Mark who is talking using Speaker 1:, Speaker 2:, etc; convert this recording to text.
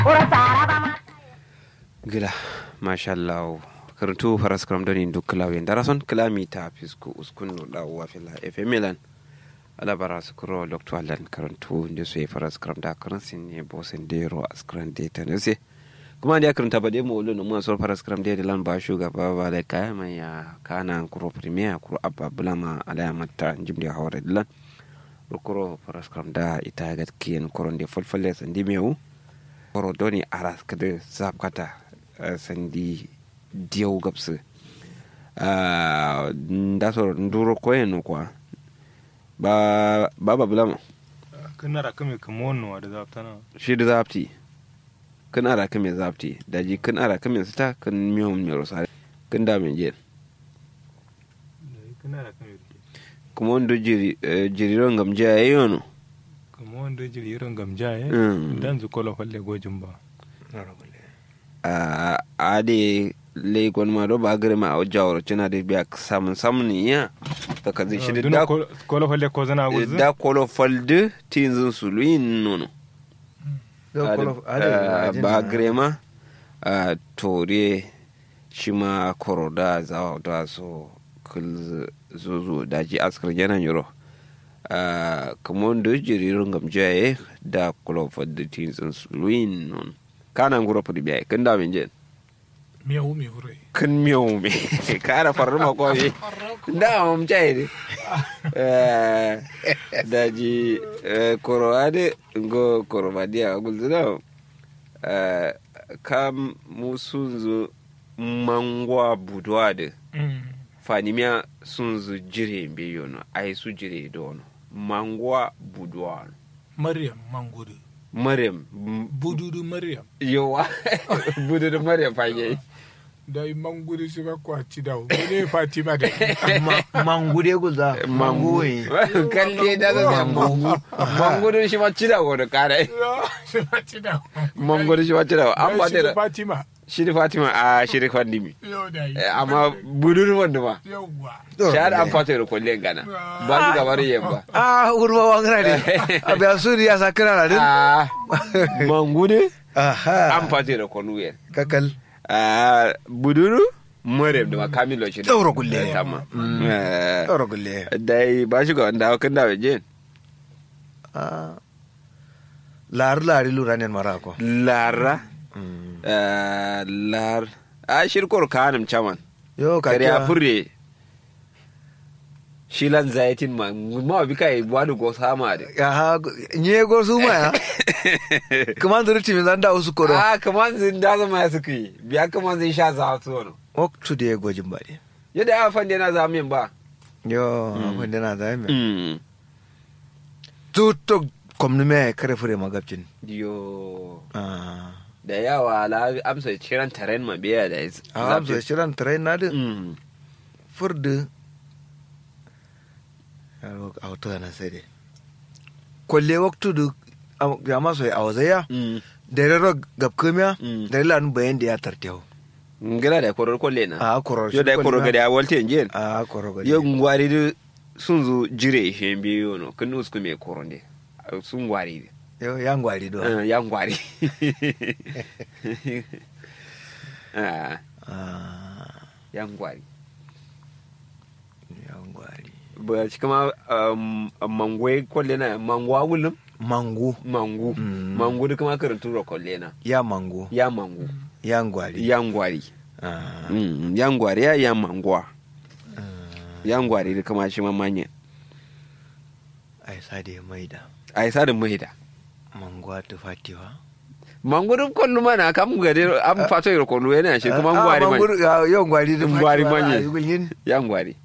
Speaker 1: gila mashallah karantu faras kram doni duk klawe darason klami ta fisku uskunu da wa fila efe milan ala bara su kuro lokto alan karantu nde so faras kram da karansin ne bosen dero askran de tanese kuma da karanta ba dai mawulu na muwa faras kram de lan ba shugaba ba da kaya mai ya kana kuro premier kuro abba bulama ala matta jimde hawre dilan kuro faras kram da ita ga kiyen koron de fulfulle sandi mewu koro doni aras kada zapkata sandi diyau gabsu da so nduro koyen kwa ba ba ba bulama
Speaker 2: kana ra kame kamono da zaftana
Speaker 1: shi da zapti kan ara kame zapti da ji kan ara kame sita kan miyo mero sare kan da men je
Speaker 2: kana ra kame
Speaker 1: kuma wanda jiri jiriron gamje ayono
Speaker 2: kamo wanda jiri irin gamja ya
Speaker 1: Mm.
Speaker 2: dan zu kola falle gojin ba
Speaker 1: a ade le gon ma do ba gare ma a jawar cina da biya samun samun ya ka kazi shi da
Speaker 2: duna kola falle ko zana guzu
Speaker 1: da kolo falde tinzin suluyin nono ba grema a tore shi ma koro da zawa da so kul zuzu da ji askar janan yoro kamar da jiririn gamjaye da kolo falde tinzin suluyin nono kana nguro pudi biya kan da min jen
Speaker 3: miyau mi wurai
Speaker 1: kan miyo me kara farma ko me da mun jai ne Eh, da ji eh, koro ade ngo koro badia gulzina eh, kam musunzu mangwa budwa de fanimia sunzu jire mbe yono ai su jire dono mangwa budwa
Speaker 3: maryam mangudu
Speaker 1: maryam
Speaker 3: bududu maryam
Speaker 1: yowa budu da maryam fage
Speaker 3: da yi mangudu su ba kwaci da ne fatima da
Speaker 4: mangude guza
Speaker 1: mangu kalle da da mangu mangu da shi ma cida ko da kare
Speaker 3: su faci da
Speaker 1: mangu da shi ma cida an ba da
Speaker 3: fatima
Speaker 1: shi da fatima a shi da fandimi
Speaker 3: yau da yi
Speaker 1: Eh, amma budu da wanda ma
Speaker 3: yauwa
Speaker 1: shahada an fata da kullen gana ba su gabar yamma
Speaker 4: ah urma wangana ne abiya suri ya sakira na din
Speaker 1: a mangu ne
Speaker 4: aha
Speaker 1: an fata da kwanuyen
Speaker 4: kakal
Speaker 1: a buduru maryam da makamilo shi da
Speaker 4: Ɗaura kulle.
Speaker 1: da tamma Eh,
Speaker 4: ɗaura gulle
Speaker 1: dai ba shi ga wanda kan da waje
Speaker 4: ah lari lari lura ne mara ko
Speaker 1: lara eh, lar a shirkor kanim chaman
Speaker 4: yo ka
Speaker 1: kare a
Speaker 4: kiya
Speaker 1: furre shilan zaitin ma ma bi kai wani go sama da
Speaker 4: aha nye go su ma ya kuma da ruti min zanda usu koro
Speaker 1: a kaman zin da zama ya suka yi biya kaman zin sha za su wani
Speaker 4: ok to da gojin ba ne
Speaker 1: yadda ya fande na zamin ba
Speaker 4: yo abin da na zai mai
Speaker 1: Mm.
Speaker 4: tutok komni me kare fure magabcin
Speaker 1: yo
Speaker 4: ah
Speaker 1: da yawa la amsa ciran taren ma biya da is-
Speaker 4: a amsa
Speaker 1: zafi.
Speaker 4: shiran tare na din
Speaker 1: Mm.
Speaker 4: furdu yaro a wato na sai dai kwalle waktu du ya maso ya awazaya
Speaker 1: Mm.
Speaker 4: da rero gabkamiya
Speaker 1: Mm.
Speaker 4: da lan bayan da ya tartewa
Speaker 1: ngila da korar kwalle na
Speaker 4: a koror
Speaker 1: yo da korar gada ya walte yin
Speaker 4: a koror gadi
Speaker 1: yo ngwari da sun zo jire shi biyu no kan usku me koronde sun gwari
Speaker 4: yo ya ngwari do
Speaker 1: Eh, ya ngwari Ah,
Speaker 4: ah
Speaker 1: ya ngwari
Speaker 4: ya ngwari
Speaker 1: ba shi kama um, mangwai kwalle na mangwa wulum
Speaker 4: mangu
Speaker 1: mangu
Speaker 4: Mm.
Speaker 1: mangu da kuma karantu ro kwalle na
Speaker 4: ya mangu
Speaker 1: ya mangu
Speaker 4: ya ngwari
Speaker 1: ya ngwari
Speaker 4: ah
Speaker 1: Mm, ya ngwari ya ya mangwa
Speaker 4: ah,
Speaker 1: ya ngwari da kama shi mamanya
Speaker 4: ai sa da ya maida
Speaker 1: a yi sadin mahida
Speaker 4: mangwa ta fatiwa
Speaker 1: mangu da kwallo mana kam gade an fato yi kwallo yana shi kuma ngwari man
Speaker 4: man yo ngwari da
Speaker 1: Ngwari
Speaker 4: fatiwa,
Speaker 1: manye.
Speaker 4: ah, gulgin
Speaker 1: ya ngwari